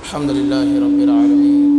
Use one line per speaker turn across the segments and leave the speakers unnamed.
الحمد لله رب العالمين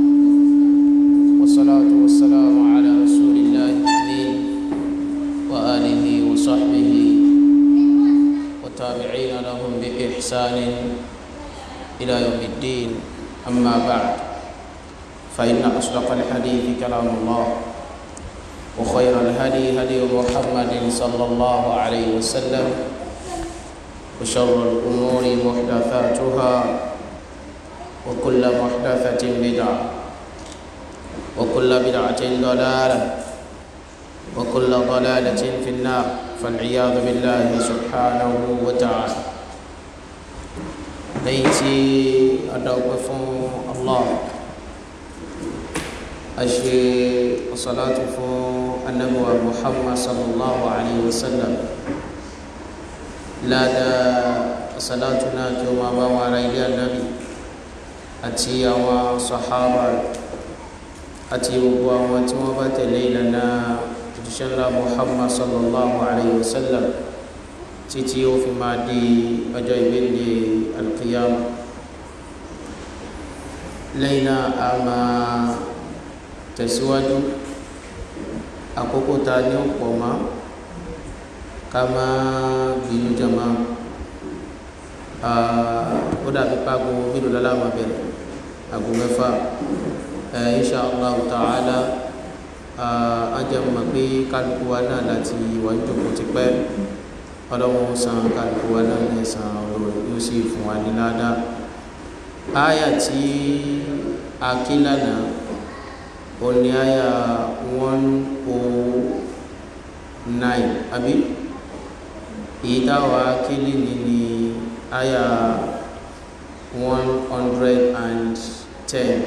والصلاة والسلام على رسول الله الأمين وآله وصحبه والتابعين لهم بإحسان إلى يوم الدين أما بعد فإن أصدق الحديث كلام الله وخير الهدي هدي محمد صلى الله عليه وسلم وشر الأمور محدثاتها وكل محدثة بدعة وكل بدعة ضلالة وكل ضلالة في النار فالعياذ بالله سبحانه وتعالى ليتي أدوقف الله أشي الصلاة النبوة محمد صلى الله عليه وسلم لا دا صلاتنا كما ما على النبي àti àwọn sahaba àti gbogbo àwọn tí wọ́n bá tẹ̀lé ìlànà òjíṣẹ́ ńlá muhammad sallallahu alayhi wa sallam títí ó fi máa di ọjọ́ ìgbéǹde alqiyama lẹ́yìn náà a máa tẹ̀síwájú àkókò ta ní ọ̀pọ̀ mọ́ ká máa bínú jama ó dàbí pàgọ́ mélòó lọ́la máa bẹ̀rẹ̀ aago mẹ́fà insha allah ta'ala ajẹ́mọ̀ pé kálukú wa náà láti wà ní jòkó ti pẹ́ ọlọ́run san kálukú wa náà ní ẹ̀sán ọ̀rọ̀ yóò sì fún wa ní ládàá áyà tí a kí lánàá ó ní áyà one oh nine àbí èyí táwa kí lè ní ní áyà one hundred and ten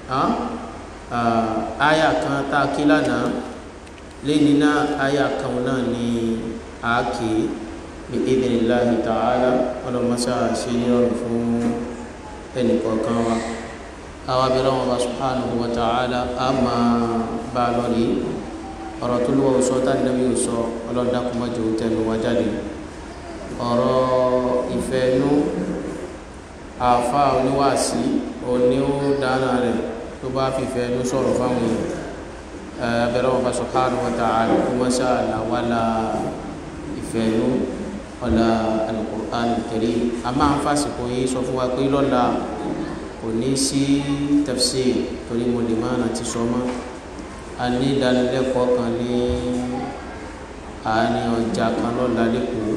aya kan tá a kí lánàá lẹ́ni náà aya kan náà ni a kì í bí idhnillahi ta'ala ọlọ́mọṣá ṣe ní ọ̀rùn fún ẹnìkọ̀ọ̀kan wa àwọn abẹ́rẹ́ wọn bá subhanahu wa ta'ala a máa bá a lọ rí ọ̀rọ̀ tó lówó sọ tá níbi sọ ọlọ́dàkùnmọ́jọ tẹnu wa jáde ọ̀rọ̀ ìfẹ́ nú àfa oníwàásí òní ó dáná rẹ̀ tó bá fìfẹ́ ló sọ̀rọ̀ fáwọn èèyàn abẹ́rẹ́ wọn bá subhanahu wa ta'ala kó má ṣe àlàwálà ìfẹ́ ló ọ̀la al-Qur'an al-Karim a máa ń fàsìkò yìí sọ fún wa pé lọ́la kò ní sí tafsir torí mo lè máa ti sọ mọ́ a ní ìdánilẹ́kọ̀ọ́ kan ní àárín ọjà kan lọ́la lẹ́kọ̀ọ́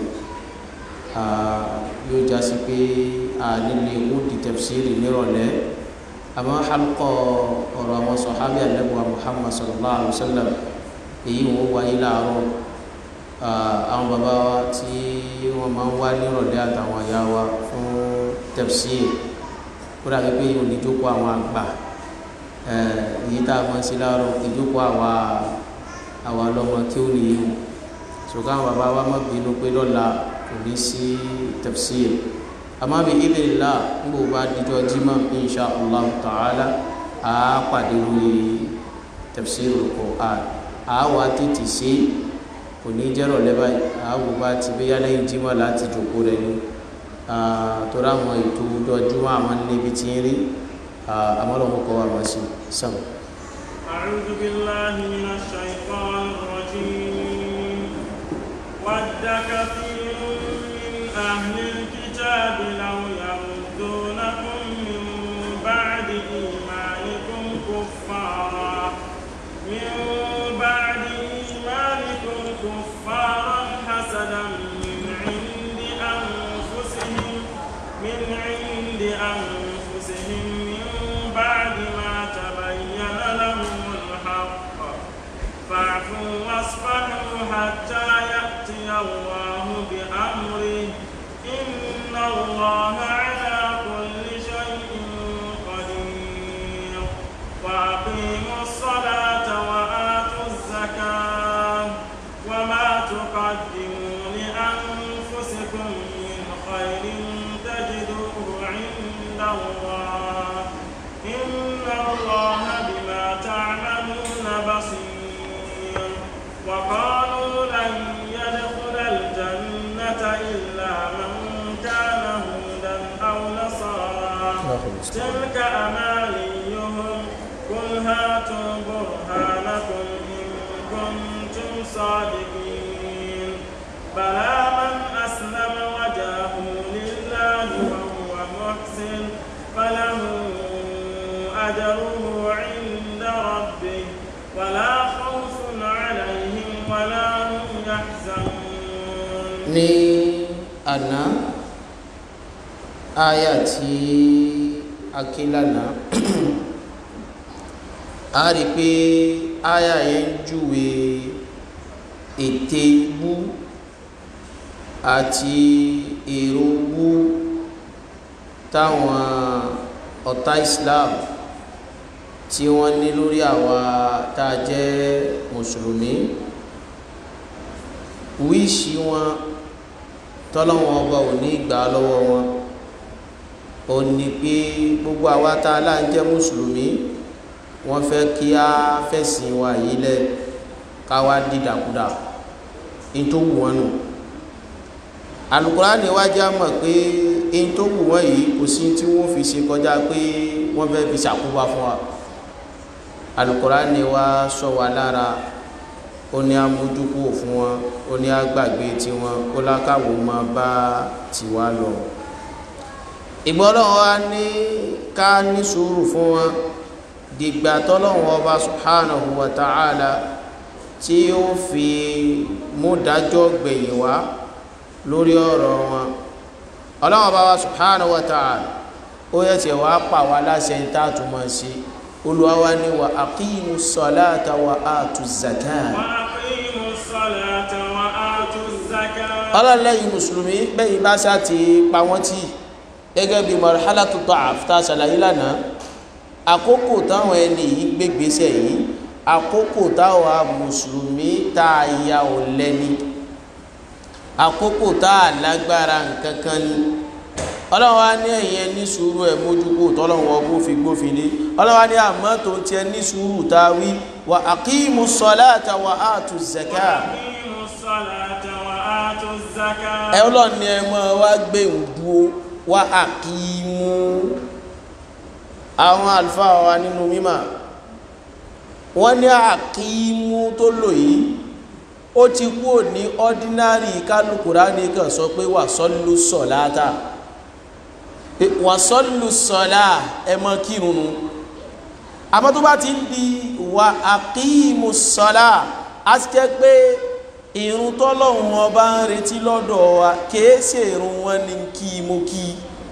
yóò jásí pé nílé wúdi tafsiri nírọ̀lẹ́ àmọ́ halkọ ọ̀rọ̀ àwọn sọ̀hábí àlẹ́bùwà muhammad sallallahu alaihi wa sallam èyí wọ́n wáyé láàárọ̀ àwọn bàbá wa tí wọ́n máa ń wá nírọ̀lẹ́ àtàwọn àyà wa fún tafsiri kódà pípé yìí ò ní jókòó àwọn àgbà èyí tá a máa ń ṣe láàárọ̀ ìjókòó àwa àwa lọ́mọ kí ó nìyí ṣùgbọ́n àwọn bàbá wa má bínú pé lọ́la kò ní sí tafsiri àmọ́ bí idhnillah nígbà bá dijọ́ jímọ̀ insha allah ta'ala a pàdé lórí tafsirul Qur'an a wà tètè ṣe kò ní jẹ́rọ̀ lẹ́bà a wò bá ti bí yálẹ́yìn jímọ̀ láti jòkó rẹ̀ ni torí àwọn ètò ọjọ́ àwọn níbi tí ń rí àmọ́lọ́wọ́ kọ́ wà máa ṣe sàn.
أعوذ بالله من الشيطان الرجيم ود كثير من أهل الكتاب لو يردونكم من بعد إيمانكم كفارا من بعد إيمانكم كفارا حسدا من عند أنفسهم من عند أنفسهم من بعد ما تبين لهم الحق فاعفوا واصفحوا حتى يأتي الله بأمره إن الله على كل شيء قدير وأقيموا الصلاة وآتوا الزكاة وما تقدموا لأنفسكم من خير تجدوه عند الله إن الله بما تعملون بصير وقالوا لن يدخل الجنة إلا من كان هودا أو نصارى تلك أمانيهم قل هاتوا برهانكم إن كنتم صادقين بلى من أسلم وجهه لله وهو محسن فله أجره عند ربه ولا خوف عليهم ولا هم يحزنون
ní àná àyà tí a ké lánàá a rí pé àyà yẹn ń júwe ète wú àti èrò wú táwọn ọ̀tá Islam tí wọ́n ní lórí àwa tá a jẹ́ mùsùlùmí wíṣí wọn tọ́lọ́wọ́n ọba ò ní gbà lọ́wọ́ wọn ò ní pé gbogbo àwa tá a là ń jẹ́ mùsùlùmí wọ́n fẹ́ kí á fẹ̀sìn wa yìí lẹ̀ ká wá dídàkudà in tó wù wọ́n nù Al-Qur'ani wá já mọ̀ pé in tó wù wọ́n yìí kò sí tí wọ́n fi ṣe kọjá pé wọ́n fẹ́ fi ṣàkóbá fún wa Al-Qur'ani wá sọ wa lára ó ní amójúkú fún wọn ó ní agbàgbé tiwọn ó lákàwò máa bá tiwa lọ ìgbọ́dọ̀ wa ní ká ní sùúrù fún wọn dìgbà tọ́lọ́wọ́n ọba subhanahu wa ta'ala tí ó fi mú dájọ́ gbẹ̀yìn wá lórí ọ̀rọ̀ wọn ọlọ́wọ́n ọba wa subhanahu wa ta'ala ó yẹ tiẹ̀ wá pa wá láṣẹ ń tá àtúmọ̀ sí olùwà wa ní wa aqimu salata wa atu zakat
وأقيموا الصلاة وآتوا الزكاة
ọlọ́lẹ́yìn mùsùlùmí bẹ́yìn bá sá ti pa wọ́n tí gẹ́gẹ́ bí marhalatu ta'af tá a ṣàlàyé lánàá àkókò táwọn ẹni yìí gbégbèsè yìí àkókò táwọn mùsùlùmí tá a ya ò lẹ́ni àkókò tá a lágbára nǹkan kan ni ọlọ́wọ́ á ní ẹ̀yìn ẹ ní sùúrù ẹ̀ mójúkò tọ́lọ́wọ́ bó fi gbófin lé ọlọ́wọ́ á ní àmọ́ tó tiẹ̀ ní sùúrù tá a wí wa aqimu salata wa atu zakat
وأقيموا الصلاة وآتوا الزكاة
ẹ ọlọ́run ni ẹ mọ́ wá gbé ìdúró wá àkímú àwọn àlùfáà wa nínú mímọ̀ wọ́n ní àkímú tó lò yìí ó ti kúrò ní ordinary kálukúrá ní kan sọ pé wà sọ́lù sọ̀láta wà sọ́lù sọ̀lá ẹ mọ́ kírun nu àmọ́ tó bá ti ń di wà àkímú sọ̀lá á ti jẹ́ pé ìrun tọ́lọ́hun ọba ń retí lọ́dọ̀ wa kìí ṣe ìrun wọn ni kí mo kí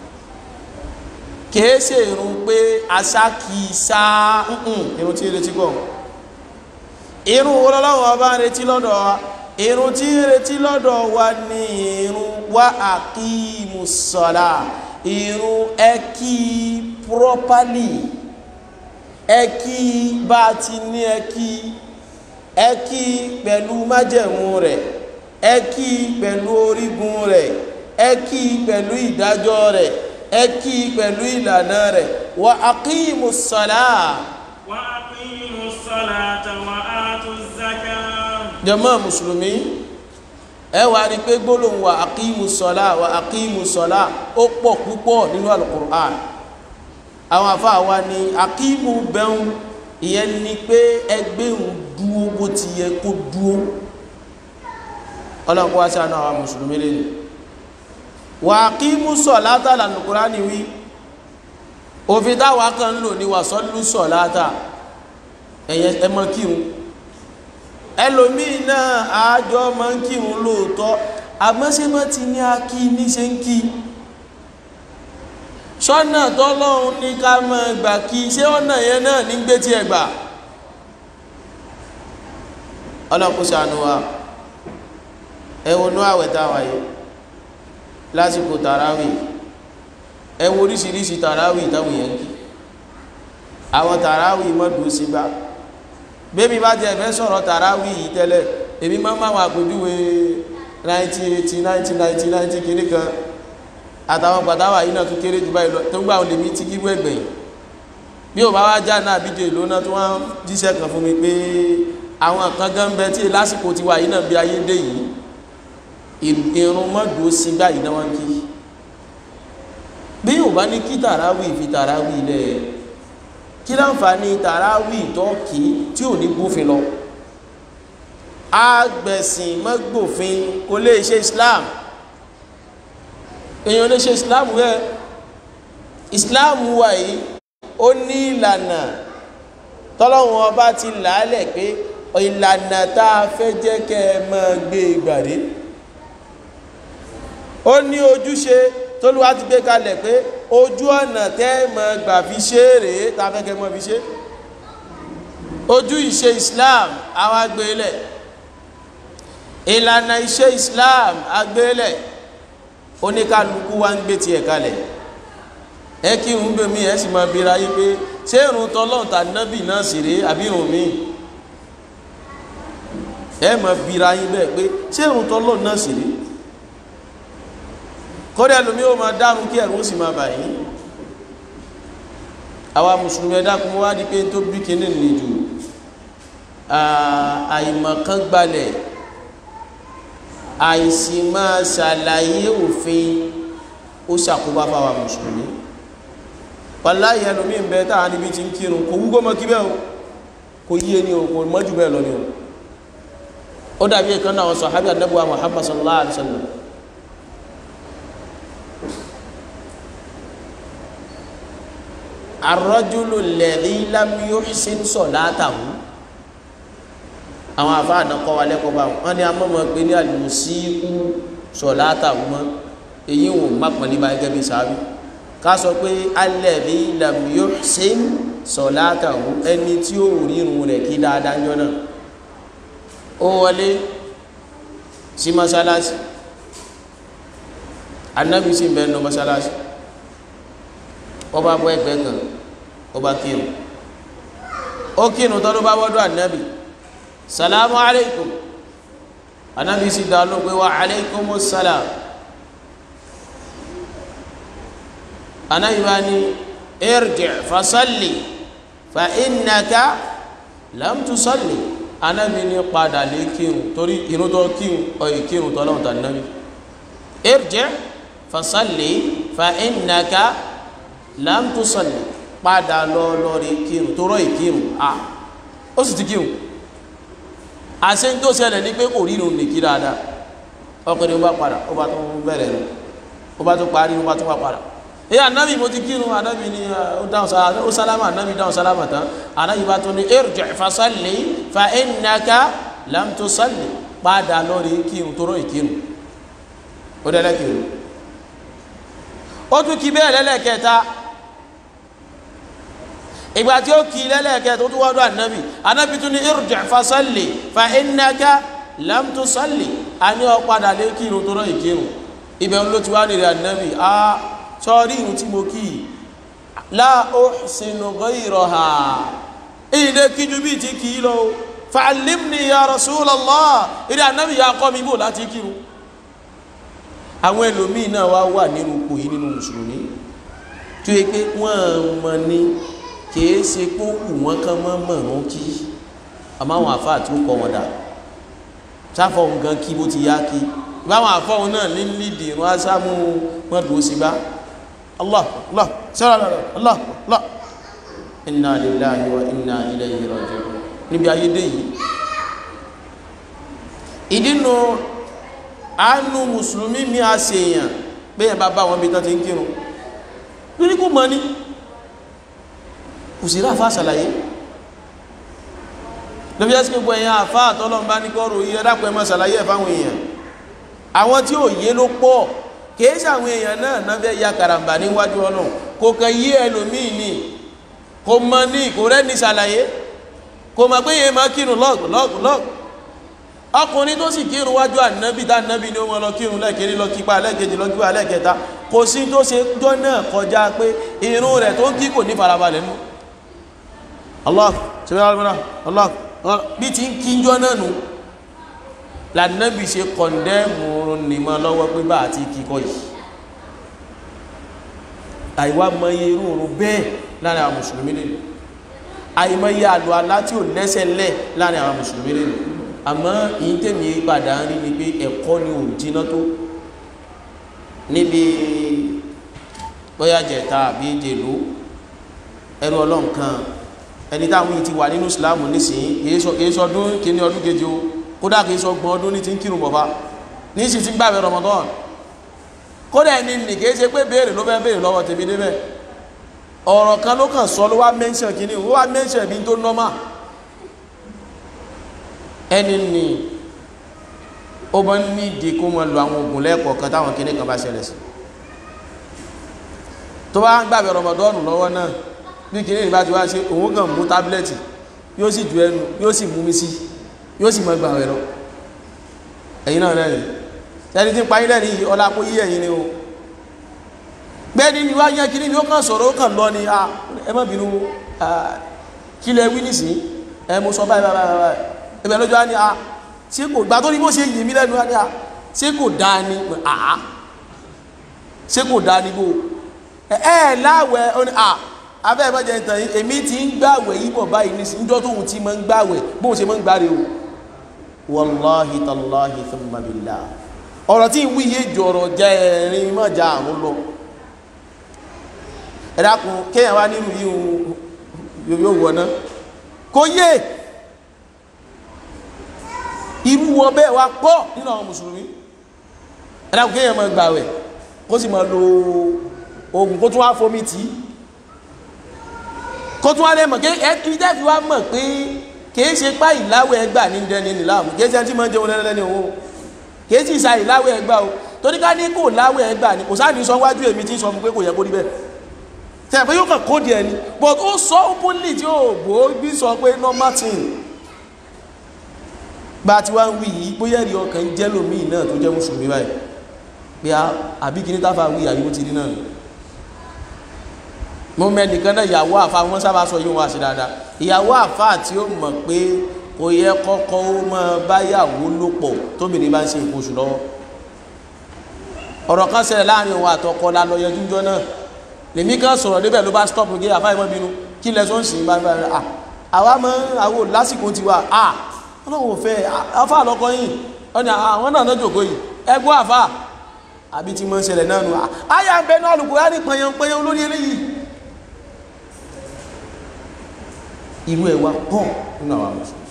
kìí ṣe ìrun pé aṣá kì í sá ìrun tí ń retí gbọ́ ìrun wo lọ́lọ́hun ọba ń retí lọ́dọ̀ wa ìrun tí ń retí lọ́dọ̀ wa ni ìrun wa àkímù sọ̀lá ìrun ẹ kí properly ẹ kí bá a ti ní ẹ kí ẹ kí pẹ̀lú májẹ̀mú rẹ̀ ẹ kí pẹ̀lú orígun rẹ̀ ẹ kí pẹ̀lú ìdájọ́ rẹ̀ ẹ kí pẹ̀lú ìlànà rẹ̀ wa aqimu ssalah
وأقيموا الصلاة وآتوا الزكاة
jàmá mùsùlùmí ẹ wá rí pé gbólóhùn wa aqimu ssalah wa aqimu ssalah ó pọ̀ púpọ̀ nínú alukur'an àwọn afá wa ni aqimu bẹ́hùn ìyẹn ni pé ẹgbẹ́ òun dúó bó ti yẹ kó dúó ọlọ́nkọ́ wá sí àná àwọn mùsùlùmí lẹ́nu wà kí mú sọ látà lànàkúrá ní wí òfin táwa kan ń lò ní wà sọ́lú sọ látà ẹ̀yẹ ẹmọ kírun ẹlòmíì náà àájọ máa ń kírun lóòótọ́ àmọ́sẹ́mọ́ ti ní a kí ní ṣe ń kí sọ́nà tọ́lọ́run ní ká mọ́ gbà kí ṣé ọ̀nà yẹn náà ní gbé tí ẹ gbà ọlọ́kùnṣe àánú wa ẹwọnú àwẹ̀ táwà yìí lásìkò tàráwì ẹwọ oríṣiríṣi tàráwì táwọn yẹn kí àwọn tàráwì mọ́dún sí gbá bébí bá jẹ́ ẹ̀fẹ́ sọ̀rọ̀ tàráwì yìí tẹ́lẹ̀ èmi máa máa wà pẹ̀lúwé 1980 1990 90 kìíní kan àtàwọn pàtàwà yìí náà tún kéré jù báyìí lọ tó ń gbà ò lè mí tí kíwọ́ ẹgbẹ̀yìn bí ò bá wá já náà bídíò ìlú náà tó wọ́n jíṣẹ́ kan fún mi pé àwọn kan gan bẹ tí lásìkò ti wà yìí náà bí ayé dé yìí irun mọ́dù sí gbà yìí náà wọ́n kí bí ò ò bá ní kí tàràwì fi tàràwì lẹ̀ kí láǹfààní tàràwì tó kì í tí ò ní gbófin lọ agbẹ̀sìn mọ́gbòfin kò lè ṣe Islam èèyàn lè ṣe Islam rẹ̀ Islam wà yìí ó ní ìlànà tọ́lọ́wọ́n ọba ti làálẹ̀ pé ìlànà tá a fẹ́ jẹ́ kẹ́ ẹ máa gbé gbàdé ó ní ojúṣe tólúwa ti gbé kalẹ̀ pé ojú ọ̀nà tẹ́ ẹ máa gbà fi ṣe é rèé tá a fẹ́ kẹ́ ẹ máa fi ṣe ojú ìṣe Islam àwa gbé lẹ̀ ìlànà ìṣe Islam agbélẹ̀ oníkálukú wa ń gbé tiẹ̀ kalẹ̀ ẹ kí n gbé mi ẹ sì máa bira yí pé ṣé irun tọ́lọ́n tà nábì náà sì rèé àbí irun mi ẹ máa bira yín bẹ́ẹ̀ pé ṣé irun tọ́lọ́n náà sì rèé kódà lómi ó máa dárun kí ẹ̀rù ó sì máa bà yín àwa mùsùlùmí ẹ̀dá kún wá di pé tó bí kíní nìjú àìmọ̀kan gbalẹ̀ àìsí máa ṣàlàyé òfin ó ṣàkóbá fáwa mùsùlùmí wàláyé ẹlòmí ń bẹ táà níbi tí ń kírun kò wúgọ́ mọ́ kí bẹ́ o kò yíye ní o kò mọ́jú bẹ́ẹ̀ lọ ní o ó dàbí ẹ̀kan náà sàhábí ànábùwà Muhammad sallallahu alaihi wasallam ar-rajulu alladhi lam yuhsin salatahu àwọn àfáàdà kọ́ wa lẹ́kọ̀ọ́ bá wọn ni a mọ̀ mọ̀ pé ní al-musi'u salatahu mọ́ èyí wò má pọ̀lì bá gẹ́gẹ́ bí sáábì ká sọ pé alladhi lam yuhsin salatahu ẹni tí ó rí irun rẹ̀ kí dáadáa jọ náà ó wọlé sí mọ́sálásí anábì sí bẹ́ẹ̀ nù mọ́sálásí ó bá bọ́ ẹgbẹ́ kan ó bá kírun ó kírun tọ́lú bá wọ́dọ̀ anábì salamu alaikum anábì sì dá ló pé wa alaikumus salam anayi ni irji fasalli fa innaka lam tusalli anabi ni padà lé kírun torí irun tó kírun ọyì kírun tó lọ́wọ́ tà nàbí irji fasalli fa innaka lam tusalli padà lọ lọ́rí kírun tó rọ́ ìkírun a ó sì ti kírun àṣẹ tó ṣẹlẹ̀ ní pé kò rírun nìkí dáadáa ọkùnrin ó bá padà ó bá tún bẹ̀rẹ̀ rẹ̀ ó bá tún parí ó bá tún wá padà èyí anabi mo ti kírun anabi ni ó dáhùn sálámà ó sálámà anabi dáhùn sálámà tán anabi bá tún ní irji' fasalli fa innaka lam tusalli padà lórí kírun tó rọ ìkírun ó dẹ́lẹ́ kírun ó tún kí bẹ́ẹ̀ lẹ́lẹ́kẹta ìgbà tí ó kí lẹ́lẹ́kẹta ó tún wọ́dọ̀ anabi anabi tún ní irji' fasalli fa innaka lam tusalli a ní ó padà lé kírun tó rọ ìkírun ibẹ̀ ló ti wá nílẹ̀ anabi ah sọ́rí ìrùn tí mo kí la uhsinu ghayraha ilé kíjú bí ti kí lọ fa'allimni ya Rasulallah ìrìn ànábì ya kọ́ mi bò láti kírun àwọn ẹlòmíì náà wá wà nínú ipò yìí nínú mùsùlùmí tó yẹ pé wọ́n mọ̀ ní kìí ṣe pé ó kù wọ́n kán mọ́ mọ̀rún kí àmọ́ àwọn àfáà tí ó kọ́ wọn dà sáfọ̀ nǹkan kí bó ti yá kí ìbáwọn àfọ̀hún náà ní lídìí ìrún ásámú wọn dùn ó sí gbá Allah Allah sọ́rọ̀ Allah Allah inna lillahi wa inna ilayhi raji'un níbi ayédè yìí ìdínú àánú mùsùlùmí mi a ṣe èèyàn pé ẹ̀ bá bá wọn bí tán ti ń kírun lórí kò mọ́ ní kò sí ráfà ṣàlàyé lóbi ẹ́sì gbogbo èèyàn àfá àtọ́lọ́n bá ní kọ́rù iye dápẹ́ mọ́ ṣàlàyé ẹ̀ fáwọn èèyàn àwọn tí ò yé ló pọ̀ kìí ṣàwọn èèyàn náà náà fẹ́ ya karambà níwájú ọlọ́run kò kàn yí ẹlòmíì ní kò mọ ní kò rẹ́ni ṣàlàyé kò mọ̀ pé yẹn máa kírun lọ́ọ̀gù lọ́ọ̀gù lọ́ọ̀gù ọkùnrin tó sì kírun wájú ànábì tá ànábì ni ó mọ lọ kírun lẹ́ẹ̀kiri lọ kípa lẹ́ẹ̀kejì lọ kípa lẹ́ẹ̀kẹta kò sí tó ṣe jọ náà kọjá pé irun rẹ̀ tó ń kí kò ní farabalẹ̀ nù Allah subhanahu Allah bí ti ń kí jọ náà nù lànàbì ṣe kọ̀ndẹ́mù nìmọ̀ lọ́wọ́ pé bá àti kíkọ́ yìí àìwá mọye irú òrùn bẹ́ẹ̀ láàrin àwọn mùsùlùmí lè àìmọye àlò alá tí ò lẹ́sẹ̀ lẹ̀ láàrin àwọn mùsùlùmí lè àmọ́ ìyí tèmi padà ń rí ni pé ẹ̀kọ́ ni ò jiná tó níbi bóyá jẹta àbí jèlú ẹrú ọlọ́run kan ẹni táwọn yìí ti wà nínú ìsìláàmù nísìnyí kìí sọ ọdún kìíní ọdún kejì o kódà kìí sọ ọgbọ̀n ọdún ní ti ń kírun bọ̀fà ní sì ti ń gbàwé Ramadan kódà ẹni nì kìí ṣe pé béèrè ló fẹ́ béèrè lọ́wọ́ tèmi débẹ̀ ọ̀rọ̀ kan ló kàn sọ ló wá mẹ́ńṣẹ̀ kìíní ó wá mẹ́ńṣẹ̀ bí tó nọ́mà ẹni nì ó bá ní ìdí kó mọ lu àwọn oògùn lẹ́ẹ̀kọ̀ọ̀kan táwọn kìíní kan bá ṣẹlẹ̀ sí tó bá ń gbàgbé Ramadan lọ́wọ́ náà bí kìíní ìbá ti wá ṣe òun kàn mú tábìlẹ̀tì yóò sì ju ẹnu yóò sì mú mi sí yóò sì mọ gbà rẹ̀ lọ ẹ̀yin náà lẹ́yìn ẹni tí ń parí lẹ́yìn yìí ọlá kó yí ẹ̀yin ni o gbẹ́ni ni wá yẹn kìíní ni ó kàn sọ̀rọ̀ ó kàn lọ ni ẹ má bínú kí lẹ wí nísìnyí ẹ mo sọ báyìí báyìí báyìí ẹbẹ̀ lọ́jọ́ á ní a ṣé kò gbà tó ní bó ṣe yìí mí lẹ́nu á ní a ṣé kò dáa ni àá ṣé kò dáa ni bó ẹ ẹ láwẹ̀ ó ní a abẹ́ ìbájẹ́ ìtàn yìí èmi ti ń gbàwẹ̀ yìí bọ̀ báyìí ní síjọ́ tóun ti máa ń gbàwẹ̀ bóun ṣe máa ń gbàre o wàláhi tàláhi thumma billah ọ̀rọ̀ tí ń wí yé jọ̀rọ̀ jẹ́ ẹ̀rin mọ́jà àrùn lọ ẹ dákun kéèyàn wá nínú yìí yóò wọ̀ ná kò yé irú wọn bẹ́ẹ̀ wá pọ̀ nínú àwọn mùsùlùmí ẹ dákun kéèyàn máa gbàwẹ̀ kó sì máa lo oògùn kó tún wá fomi tì í kó tún wá lè mọ̀ kí ẹkí dẹ́fi wá mọ̀ pé kìí ṣe pá ìláwẹ̀ ẹgbà ní dẹni nìláàmù kìí ṣe ẹni tí máa ń jẹun lẹ́lẹ́ni òun kìí sì sa ìláwẹ̀ ẹgbà o torí ká ní kò láwẹ̀ ẹgbà ni kò sáàní sọ wájú èmi tí ń sọ fún pé kò yẹ kó rí bẹ́ẹ̀ tẹ̀ pé yóò kàn kó díẹ̀ ni but ó sọ openly tí ó bò ó bí sọ pé normal thing bá ti wá ń wí yìí bóyá ẹ̀rí ọkàn jẹ́ lómìn náà tó jẹ́ mùsùlùmí báyìí pé àbí kí ní táfà wí àyíwó ti rí náà mo mẹ nìkan náà ìyàwó àfa wọn sábà sọ yóò wá sí dáadáa ìyàwó àfa tí ó mọ̀ pé kò yẹ kọ́kọ́ ó máa báyàwó lò pọ̀ tóbìnrin bá ń ṣe nǹkan oṣù lọ́wọ́ ọ̀rọ̀ kan ṣẹlẹ̀ láàrin òun àtọkọ la lọ yẹjú jọ náà lèmi kan sọ̀rọ̀ débẹ̀ ló bá stop gé àfa ìmọ̀ bínú kí lẹ sọ ń sìn bá bá à àwa mọ àwọn lásìkò tiwa à ọlọ́run ò fẹ́ àfa àlọ́kọ yìí ọ̀nà àwọn náà náà jòkó yìí ẹgbọ́ àfa àbí tí mo ń ṣẹlẹ̀ náà nù àyà ń bẹ náà lùkù á ní pẹyàn pẹyàn lórí eléyìí irú ẹ̀ wá pọ̀ nínú àwọn mùsùlùmí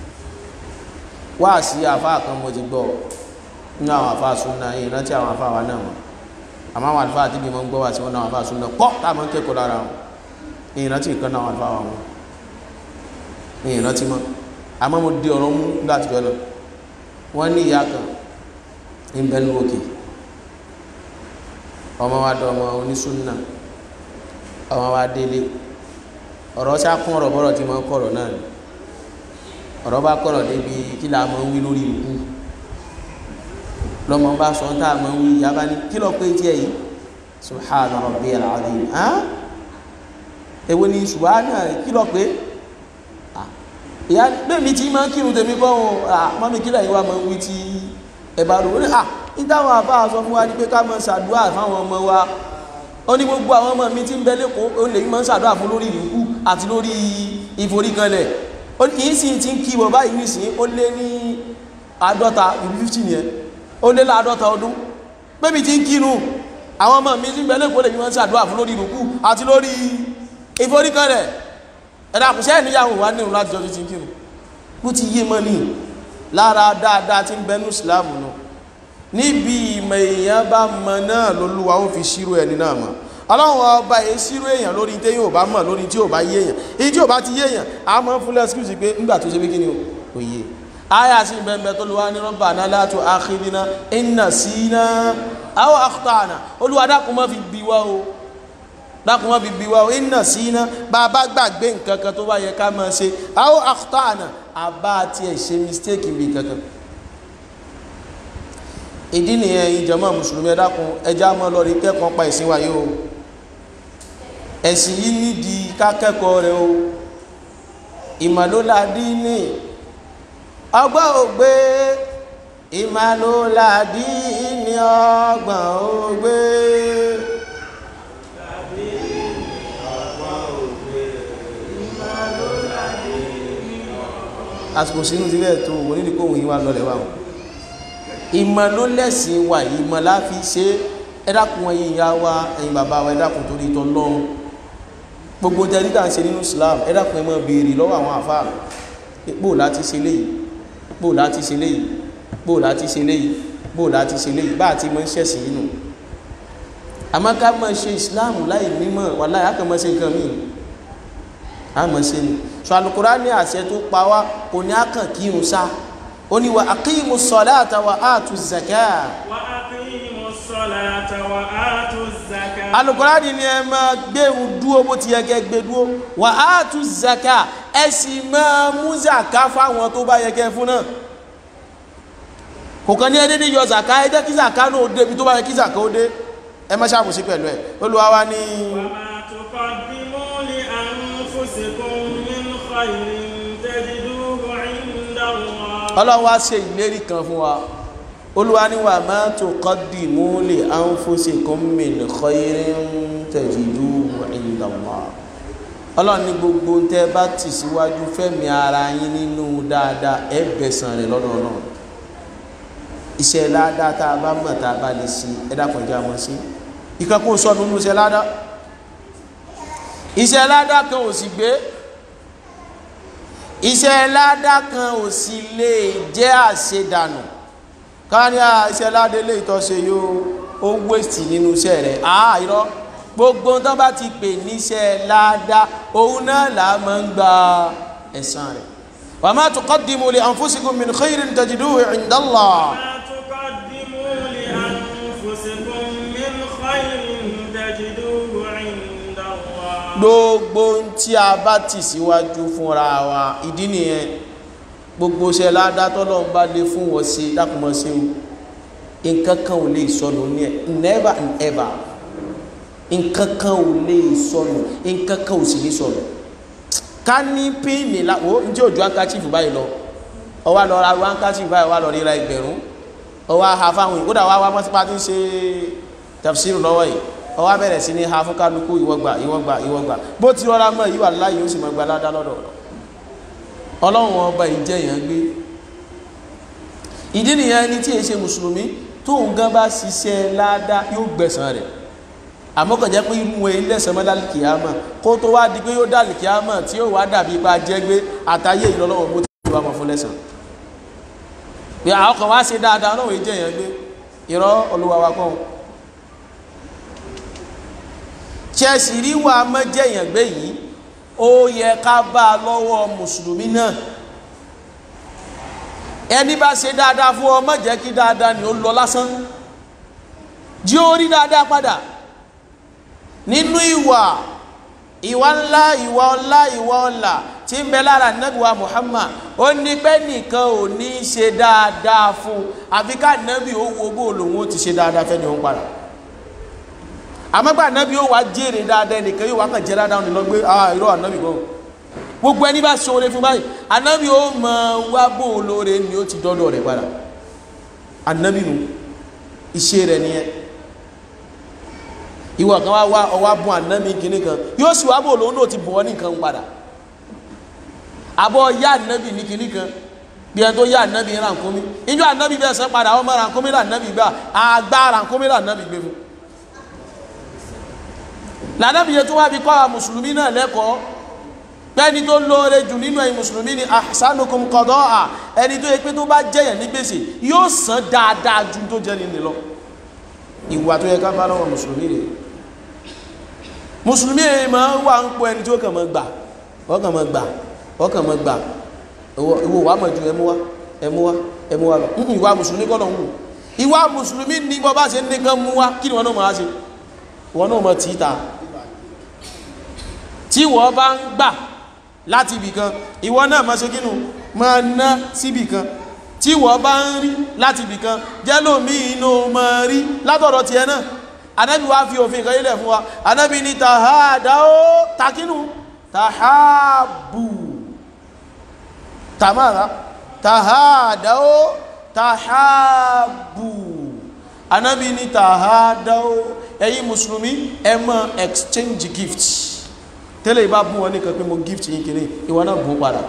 wá sí àfáà kan mo ti gbọ́ nínú àwọn àfáà súnà yìí rántí àwọn àfáà wa náà mọ̀ àmọ́ àwọn àlùfáà àti bí mo ń gbọ́ wá sí wọn náà àwọn àfáà súnà pọ̀ táwọn ń kẹ́kọ̀ọ́ lára wọn èyí rántí ìkan náà àwọn àlùfáà wa wọn èyí rántí mọ́ àmọ́ mo di ọ̀rọ̀ mú láti jọ lọ wọ́n ní ìyá kan ń bẹ ní òkè ọmọ wa dọ̀ ọmọ onísúnà ọmọ wa délé ọ̀rọ̀ sá kún ọ̀rọ̀ bọ́rọ̀ tí máa ń kọ̀rọ̀ náà ni ọ̀rọ̀ bá kọ̀rọ̀ débi kí la máa ń wí lórí ìlú lọ́mọ bá sọ tá a máa ń wí ìyá bá ní kí lọ pé tiẹ̀ yìí subhana rabbiyal azim hàn èwo ni subhana kí lọ pé ìyá bẹ́ẹ̀ni tí máa ń kírun tèmi kọ́ ọ́n mọ́mi kí lẹ́yìn wa máa ń wí tí ẹ bá rò ó ní à ìdáhùn àbá sọ fún wa ní pé ká máa ṣàdúrà fáwọn ọmọ wa ó ní gbogbo àwọn ọmọ mi tí ń bẹ lẹ́kọ̀ọ́ ó lè máa ń ṣàdúrà fún lórí ìrìnkú àti lórí ìforíkanlẹ̀ yìí sì ti ń kí wọ́n báyìí nìsín ó lé ní àádọ́ta ìlú fifty yẹn ó lé láàádọ́ta ọdún bébí ti ń kírun àwọn ọmọ mi tí ń bẹ lẹ́kọ̀ọ́ lè máa ń ṣàdúrà fún lórí ìrìnkú àti lórí ìforíkanlẹ̀ ẹ̀dá kò sẹ́yìn níyàwó wa nínú láti jọ ti ń kírun bó ti yé mọ́ ní lára dáadáa tí ń bẹ ní ìsìlámù náà níbi ìmọ̀ èèyàn bá mọ náà lólúwa ó fi ṣírò ẹni náà mọ̀ ọlọ́run ọba yìí ṣírò èèyàn lórí tí yóò bá mọ̀ lórí tí yóò bá yé èèyàn èyí tí yóò bá ti yé èèyàn a mọ̀ fún lẹ́skúsì pé ńgbà tó ṣe bí kí ni ò yé aya sí bẹ́ẹ̀ tó lùwá ní rọ́bà náà látò àkìrìnà iná sí iná àwọn àkùtàànà olúwa dákun má fi bí wá o dákun má fi bí wá o iná sí iná bá a bá gbàgbé nǹkan kan tó bá yẹ ká máa ṣe àwọn àkùtàànà àbá tiẹ̀ ṣe mistake bí kankan ìdí nìyẹn ìjọmọ́ mùsùlùmí ẹ̀dákun ẹjá mọ́ lọ rí kẹ́kọ̀ọ́ pa ìsìn wáyé o ẹ̀sìn yìí nídìí kákẹ́kọ̀ọ́ rẹ̀ o ìmàlóládí ní ọgbọ́n ògbé ìmàlóládí ní ọgbọ́n ògbé àsìkò sínú sílẹ̀ tó wọ́n nídìí kóhùn yín wá lọlẹ̀ wà o ìmọ̀ ló lẹ́sìn wà ìmọ̀ la fi ṣe ẹ dákun ẹ̀yin ìyá wa ẹ̀yin bàbá wa ẹ dákun torí ìtọ́ lọ́run gbogbo tẹ́lí tá à ń ṣe nínú Islam ẹ dákun ẹ máa béèrè lọ́wọ́ àwọn àfáà bó láti ṣe léyìí bó láti ṣe léyìí bó láti ṣe léyìí bó láti ṣe léyìí bá àti mọ́ ń ṣẹ̀sìn yìí nù àmọ́ ká máa ṣe Islam láì mímọ̀ wà láì á kàn máa ṣe nǹkan míì á máa ṣe ni sọ Al-Qur'ani àṣẹ tó pa wá kò ní á kàn kírun sá ó ní wa aqimu salata wa atu zakat
وأقيموا الصلاة وآتوا الزكاة
Al-Qur'ani ni ẹ máa gbẹ̀rù dúó bó ti yẹ kẹ́ gbé dúó wa atu zakat ẹ sì máa mú zaka fáwọn tó bá yẹ kẹ́ fún náà kò kàn ní ẹ dédé yọ zaka ẹ jẹ́ kí zaka náà ó dé ibi tó bá yẹ kí zaka ó dé ẹ má ṣàbòsí pẹ̀lú ẹ Olúwa wa ní.
وما تقدموا لأنفسكم من خير تجدوه عند الله
ọlọ́run wá ṣe ìlérí kan fún wa olúwa ní wa ma tuqaddimu li anfusikum min khairin tajiduhu inda Allah ọlọ́run ní gbogbo tẹ́ bá tì síwájú fẹ́mi ara yín nínú dáadáa ẹ bẹ̀sán rẹ̀ lọ́dọ̀ náà iṣẹ́ ládàá tá a bá mọ̀ tá a bá lè ṣe ẹ dákun jẹ́ àmọ́ sí ìkan kó sọnù nínú iṣẹ́ ládàá iṣẹ́ ládàá kan ò sì gbé iṣẹ́ ládá kan ò sì lè jẹ́ àṣedànù ká ní à iṣẹ́ ládé lè tọ́ṣe yóò ó wéṣì nínú iṣẹ́ rẹ̀ àá irọ́ gbogbo tán bá ti pè níṣẹ́ ládá òun náà là á máa ń gba ẹ̀san rẹ̀ wa ma tuqaddimu li anfusikum min khairin tajiduhu inda Allah
ما تقدموا لأنفسكم من خير تجدوه عند الله
gbogbo tí a bá tì síwájú fúnra wa ìdí nìyẹn gbogbo ṣe ládàtọ́ lọ́n bá lè fún wọn sí dákùnmọ́ sí o nǹkan kan ò lè sọnù ní ẹ never and ever nǹkan kan ò lè sọnù nǹkan kan ò sì ní sọnù ká ní píìnì la wo njẹ́ òjò hankachifu báyìí lọ ọwọ́ lọ ra hankachifu báyìí wà lọ rí ra ẹgbẹ̀rún ọwọ́ ha fáwọn yìí kódà wà wá mọ́sípá tí ń ṣe tafsiru lọ́wọ́ yìí ọwọ́ bẹ̀rẹ̀ sí ní ha fún kálukú ìwọ́gbà ìwọ́gbà ìwọ́gbà bó ti rọra mọ́ ìwà láyé ó sì mọ́ gba ládá lọ́dọ̀ ọ̀dọ̀ ọlọ́run ọba ìjẹ́ èèyàn gbé ìdí nìyẹn ẹni tí èyí ṣe mùsùlùmí tóun gan bá ṣiṣẹ́ ládá yóò gbẹ̀san rẹ̀ àmọ́ kàn jẹ́ pé inú ẹ̀ lẹ́sẹ̀ mọ́ dálì kìámà kó tó wá di pé yóò dálì kìámà tí yóò wá dàbí ipa jẹ́ gbé àtàyè ìlọ́lọ́wọ́ bó ti wá mọ́ fún lẹ́sàn pé àwọn kan wá ṣe dáadáa ọlọ́run ìjẹ́ èèyàn gbé irọ́ olúwa wa kọ́ chelsea rí wa mọ́jẹ̀yàn gbé yìí ó yẹ ká bá a lọ́wọ́ mùsùlùmí náà ẹni bá ṣe dáadáa fún ọ má jẹ́ kí dáadáa ni ó lọ lásán jí ó rí dáadáa padà nínú ìwà ìwà ńlá ìwà ọlá ìwà ọlà tí ń bẹ lára nàbíwá Muhammad ó ní pé nìkan ò ní ṣe dáadáa fún àfi ká nàbí ó wo bó lòun ó ti ṣe dáadáa fẹ́ni òun padà àmọ́gbà ànábì yóò wá jèrè dáadáa ẹnìkan yóò wá kàn jẹ́ dáadáa ọ̀nà lọ́gbé ah irọ́ ànábì gan gbogbo ẹni bá ṣe oore fún báyìí ànábì ó mọ wá bó olóore ni ó ti dọ́dọ̀ rẹ̀ padà ànábì nù iṣẹ́ rẹ̀ nìyẹn ìwọ kan wá wá ọwá bùn ànábì kìíní kan yóò sì wá bó olóhùn náà ti bọ̀ ọ́ nìkan padà àbọ̀ yá ànábì ní kìíní kan bí ẹni tó yá ànábì rànkómi ìjọ ànábì bẹ́ẹ̀ sẹ́ padà ọmọ rànkómi rà ànábì gbà àgbà rànkómi rà ànábì gbé fún lànàbìyẹ tó wá bí kọ́ àwọn mùsùlùmí náà lẹ́kọ̀ọ́ pẹ́ni tó lóore jù nínú ẹ̀yin mùsùlùmí ni ahsanukum qada'a ẹni tó yẹ pé tó bá jẹ́yàn ní gbèsè yóò san dáadáa ju tó jẹ́ nínú lọ ìwà tó yẹ ká bá lọ́wọ́ mùsùlùmí rẹ̀ mùsùlùmí rẹ̀ máa ń wà ń pọ̀ ẹni tó kàn máa gbà wọ́n kàn máa gbà wọ́n kàn máa gbà ìwọ wà mọ̀ ju ẹmú wá ẹmú wá ẹmú wá lọ ìwà mùsùlùmí kọ́ lọ ń wù ìwà mùsùlùmí ní bọ́ bá ṣe nìkan mú wá kí ni wọn náà máa ṣe wọn náà máa tì í ta tí wọ́n bá ń gbà láti ibì kan ìwọ náà máa ṣe kínú máa ná síbì kan tí wọ́n bá ń rí láti ibì kan jẹ́lómi inú máa rí látọ̀dọ̀ tiẹ̀ náà anábì wá fi òfin kan yílẹ̀ fún wa anábì ní tàhádàó takínú tàhábù tàmára tàhádàó tàhábù anábì ní tàhádàó ẹ̀yin mùsùlùmí ẹ máa exchange gifts tẹ́lẹ̀ ìbá bú wọn nìkan pé mo gift yìí kìíní ìwọ náà bú padà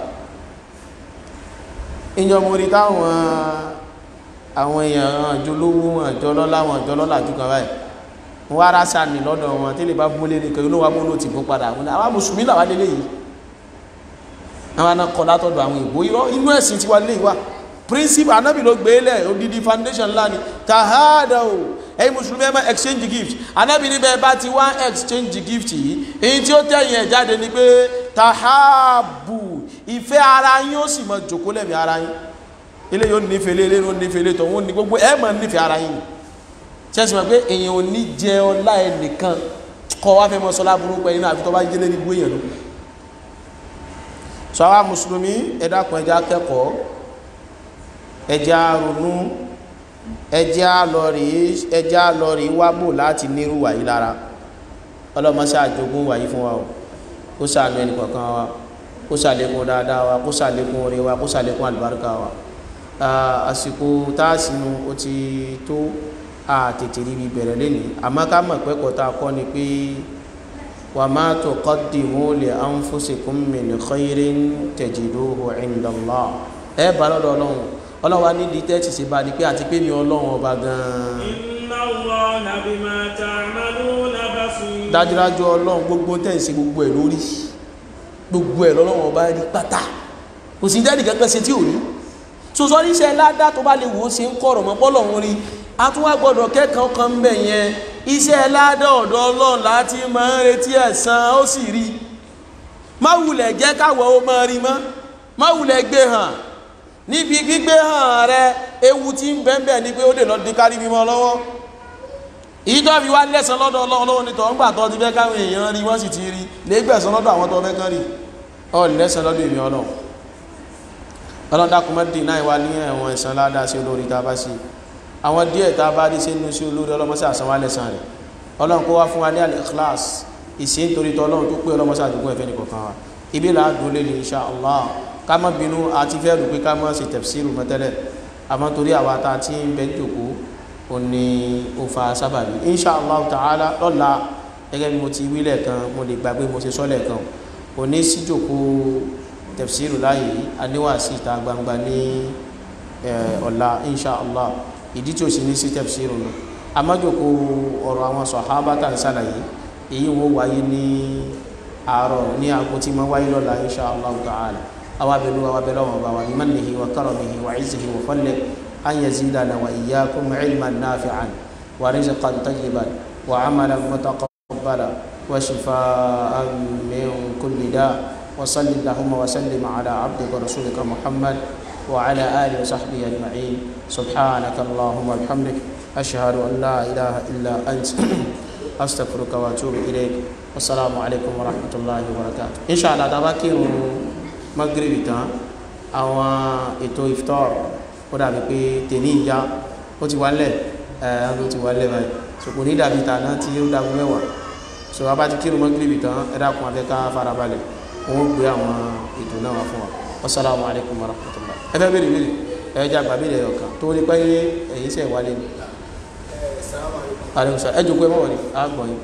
ìjọ mo rí táwọn àwọn èèyàn àjọ lówó àjọ lọ́lá àwọn àjọ lọ́lá àjọ kan báyìí wọ́n ara sàmì lọ́dọ̀ wọn tí lè bá bó lérí kan inú wa mú lóòtì bó padà wọn àwọn mùsùlùmí làwọn lélẹ̀ yìí àwọn aná kọ látọ̀dọ̀ àwọn ìbò irọ́ inú ẹ̀sìn tiwa lè wà principle anábì ló gbé lẹ̀ odidi foundation ńlá ni tahada o ẹ̀yin mùsùlùmí ẹ máa exchange gift anábì níbẹ̀ bá ti wá exchange gift yìí èyí tí ó tẹ̀yìn ẹ̀ jáde ni pé tahabu ìfẹ́ ara yín ó sì máa jòkó lẹ́mìí ara yín ilé yóò nífẹ̀ẹ́ lé ilé yóò nífẹ̀ẹ́ lé tọ̀hún ní gbogbo ẹ̀ máa nífẹ̀ẹ́ ara yín ṣẹ́sì máa pé èèyàn ò ní jẹ ọlá ẹnìkan kọ́ wá fẹ́ mọ́ sọlá burúkú ẹni náà àfi tó bá jẹ́lé ní gbó èèyàn ló sọ àwa mùsùlùmí ẹ dákun ẹjẹ́ akẹ́kọ̀ọ́ ẹjẹ́ àrònú ẹjẹ́ àlọ́rí ẹjẹ́ àlọ́rí wábò láti nírú wàyí lára ọlọ́mọṣẹ́ àjogún wàyí fún wa o kó ṣàánú ẹnì kọ̀ọ̀kan wa kó ṣàlékún dáadáa wa kó ṣàlékún oore wa kó ṣàlékún àlùbáríkà wa àsìkò táàsínú ó ti tó àtètè ríbi bẹ̀rẹ̀ lẹ́ni àmọ́ ká mọ̀ pẹ́kọ̀ọ́ tá a kọ́ ni pé wa ma tuqaddimu li anfusikum min khairin tajiduhu inda Allah ẹ bá lọ́dọ̀ ọlọ́run ọlọ́run wa nídìí tẹ́tì sí bá di pé àti pé mi ọlọ́run ọba gan-an.
inna Allaha bima ta'maluna basir.
dájúdájú ọlọ́run gbogbo tẹ̀sí gbogbo ẹ̀ lórí gbogbo ẹ̀ lọ́lọ́run ọba rí pátá kò sí dẹ́nì kankan ṣe tí ò rí sọsọ níṣẹ́ ládá tó bá lè wò ó ṣe ń kọ̀rọ̀ mọ́ bọ́lọ̀ ń rí a tún wá gbọ́dọ̀ kẹ́kọ̀ọ́ kan ń bẹ̀ yẹn iṣẹ́ ládá ọ̀dọ̀ ọlọ́run láti máa ń retí ẹ̀san ó sì rí má wulẹ̀ jẹ́ káwọ̀ ó máa rí mọ́ má wulẹ̀ gbé hàn níbi gbígbé hàn rẹ ewu tí ń bẹ́ẹ̀ ni pé ó lè lọ di kárí mímọ́ lọ́wọ́ èyí tó fi wá lẹ́san lọ́dọ̀ ọlọ́run ní tọ́ ń gbà tó ti fẹ́ káwọn èèyàn rí wọ́n sì ti rí lè gbẹ̀san lọ́dọ̀ àwọn tó fẹ́ kán rí ọ lẹ́san lọ́dọ̀ èmi ọlọ́run ọlọ́run dákun má dì náà wá ní ẹ̀wọ̀n ẹ̀san ládàá sí olórí tá a bá sí àwọn díẹ̀ tá a bá rí sínú sí olórí ọlọ́mọsí àsanwó alẹ́sàn rẹ̀ ọlọ́run kó wá fún wa ní al-ikhlas ìsìn nítorí tọ́ ọlọ́run tó pé ọlọ́mọsí àdúgbò ẹ̀fẹ́ nìkọ̀kan wa ibi là á dùn lé ní insha Allah ká má bínú àti fẹ́ rò pé ká má ṣe tafsiru mọ́tẹ́lẹ̀ àmọ́ torí àwa tá a ti ń bẹ jòkó ó ní ó fa sábàbí insha Allah ta'ala lọ́la gẹ́gẹ́ bí mo ti wílẹ̀ kan mo lè gbàgbé mo ṣe sọ́lẹ̀ kan kò ní sí jòkó tafsiru láàyè aníwàásí ìta gbangba ní ọ̀la insha Allah ìdí tí ó sì ní sí tafsiru nù amájòkó ọ̀rọ̀ àwọn sọ̀hábà tà ń sàlàyé èyí wọ́n wáyé ní àárọ̀ ní àgbo tí ma wáyé lọ́la insha Allah ta'ala awa bẹ̀lú awa bẹ̀lú ọmọ bá wa ní mannihi wa karamihi wa izzihi wa fadli an yazidana wa iyyakum ilman nafi'an wa rizqan tayyiban wa amalan mutaqabbalan wa shifaan min kulli da' وصل اللهم وسلم على عبدك ورسولك محمد وعلى آله وصحبه أجمعين سبحانك اللهم وبحمدك أشهد أن لا إله إلا أنت أستغفرك وأتوب إليك والسلام عليكم ورحمة الله وبركاته إن شاء الله تباكي مغرب تان àwọn ètò iftar ó dàbí pé tèmi ìyá ó ti wálẹ̀ ẹ̀ ló ti wálẹ̀ báyìí ṣùgbọ́n ní dàbí tàná tí ó dàbí mẹ́wàá so a bá ti kírun mọ́gírìbì tán ẹ dákun afẹ́ká farabalẹ̀ wọ́n gbé àwọn ètò náà wá fún wa wasalaamu alaykum wa rahmatulah ẹ fẹ́ bèrè bèrè ẹ jẹ́ àgbà bèrè ẹ̀yọ̀ kan tó ní pé ẹ̀yin sẹ̀ wálé ni. aleykum salaam ẹ jókòó ẹ mọ̀ wọ̀nyí á gbọ̀ yín.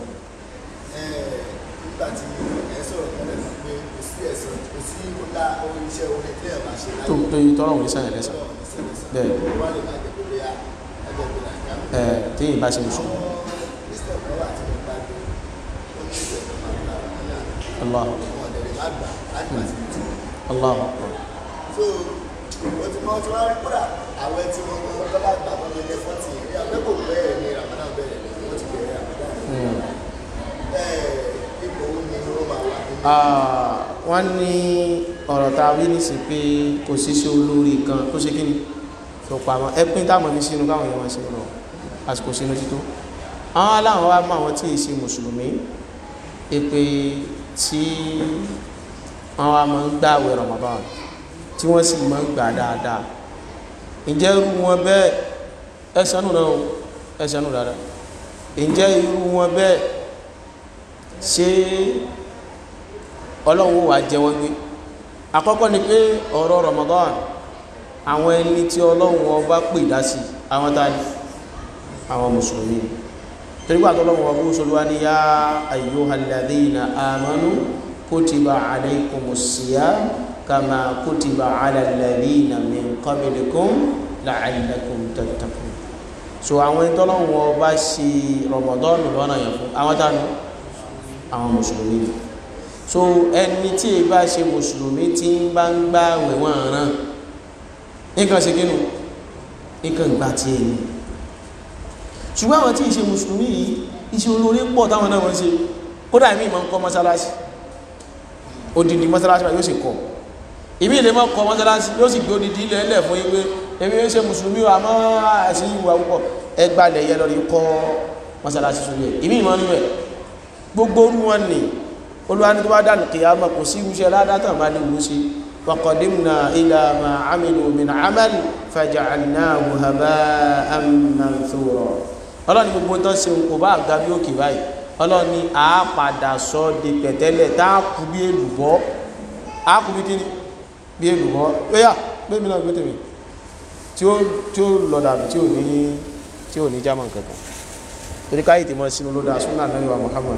nígbà tí ẹ sọ̀rọ̀ tẹ́lẹ̀ fún pé kò sí ẹ̀sán kò sí ọ̀la orin iṣẹ́ orin tí ẹ̀ máa ṣe láyé
tó tó yí tọ́lọ̀ wọ̀nyí sàn ẹ̀lẹ́sàn bẹ́ẹ̀
wọ́n lè máa jẹ́ pé bóyá ẹgbẹ́ ìgbéra ìjà
ẹ̀ téyìn bá ṣe mùsùlùmí.
kristian kan wà tí mo bá dé ó ní ìṣẹ̀ tó máa gba àwọn náà
allah
wọn ọ̀dẹ̀ lè má gbà láti máa ti tù
allah
so o ti mọ tí wọ́n rí kúrà àwọn ẹtí wọn kọ́ ọ́ bá gbà wọn lé fọ́tì ní abẹ́kò bẹ́ẹ̀ ni ramadan bẹ̀rẹ̀ wọ́n ti bẹ̀rẹ̀ ramadan ẹ̀ẹ́ ipò wo ni ó máa wà nínú
Ah, wọ́n ní ọ̀rọ̀ tá a wí ní sí pé kò sí sí olórí kan tó ṣe kíni tó pamọ́ ẹpín táwọn ní sínú káwọn èèyàn máa ṣe lọ àsìkò sínú tító àwọn aláwọ̀ wá mọ́ àwọn tí ì ṣe mùsùlùmí èpè tí wọ́n wá máa ń gbààwẹ̀ Ramadan tí wọ́n sì máa ń gbà dáadáa ǹjẹ́ irú wọn bẹ́ẹ̀ ẹ̀sánù náà o, ẹ̀sánù dáadáa ǹjẹ́ irú wọn bẹ́ẹ̀ ṣé ọlọ́run ó wà jẹ wọ́n gbé àkọ́kọ́ ni pé ọ̀rọ̀ Ramadan àwọn ẹni tí ọlọ́run ọba pè dá sí àwọn tani àwọn mùsùlùmí torípà tọ́lọ́run ọba òṣèlúwà ní yá ayyuhal ladhina amanu kutiba alaykumus siyam kama kutiba ala alladhina min qablikum la'allakum tattaqun so àwọn ẹni tọ́lọ́wọ́ bá ṣe rọmọdọ́ọ̀nù lọ́nà yẹn fún àwọn tánu àwọn mùsùlùmí ni so ẹni tí ì bá ṣe mùsùlùmí tí ń bá ń gbá wẹ̀wọ̀n ràn nǹkan ṣe kínú nǹkan gbà tí ẹ ní ṣùgbọ́n àwọn tí ì ṣe mùsùlùmí yìí iṣẹ́ olórí pọ̀ táwọn náà wọ́n ṣe kódà ìmí ìmọ̀ ń kọ́ mọ́sálásí odidi mọ́sálásí yóò sì kọ́ ìmí ilé mọ́ kọ́ mọ́sálásí yóò sì gbé odidi ilẹ̀ ẹlẹ̀ fún yín pé èmi ń ṣe mùsùlùmí wa mọ́ àṣì ìwà púpọ̀ ẹgbàlẹ̀ yẹ lọ rí kọ́ mọ́sálásí sórí ẹ̀ ìmí ìmọ̀ nínú ẹ̀ gbogbo orú wọn ni olúwani tó bá dànù kìyàmà kò sí irúṣẹ́ ládátà bá ní ìlú sí waqadimna ila ma amilu min amal faja'alnahu haba'an manthura ọlọ́ni gbogbo tó ṣe kò bá ga bí òkè báyìí ọlọ́ni a padà sọ di pẹ̀tẹ́lẹ̀ tá a kú bí èlùbọ́ a kú bí kíni bí èlùbọ́ yóyà pé mi náà gbé tèmi tí ó tí ó lọ dàbí tí ò ní tí ò ní german kankan torí káyì tí mo sínú ló dáa súnà náà wà Muhammad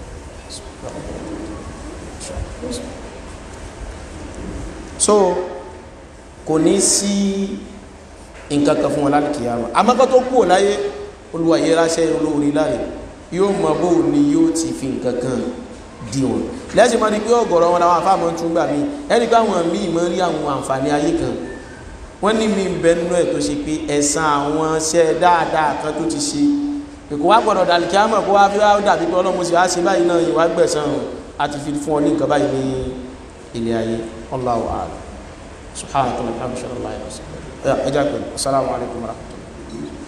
so kò ní sí nǹkan kan fún wọn láti kìyàmà amákọ́ tó kú ò láyé olúwa yẹ ráṣẹ́ olóorí láre yóò mọ bó ni yóò ti fi nǹkan kan di wọn lẹ́sìn máa ní pé ọ̀gọ̀rọ̀ wọn làwọn afáàmọ́ tún gbà mí ẹni pé àwọn míì máa ń rí àwọn àǹfààní ayé kan wọ́n ní mi bẹ nínú ẹ̀ tó ṣe pé ẹ̀san àwọn ṣẹ́ dáadáa kan tó ti ṣe èkó wá gbọ́dọ̀ dàlí kí á mọ̀ kó wá fi wá dàbí pé ọlọ́mọ sì wá ṣe báyìí náà ìwà gbẹ̀san àti fi fún ọ ní nǹkan báyìí ní ilé ayé Allahu a'lam subhanahu wa ta'ala alhamdulilayi ẹ jẹ́ pé assalamu alaikum warahmatullahi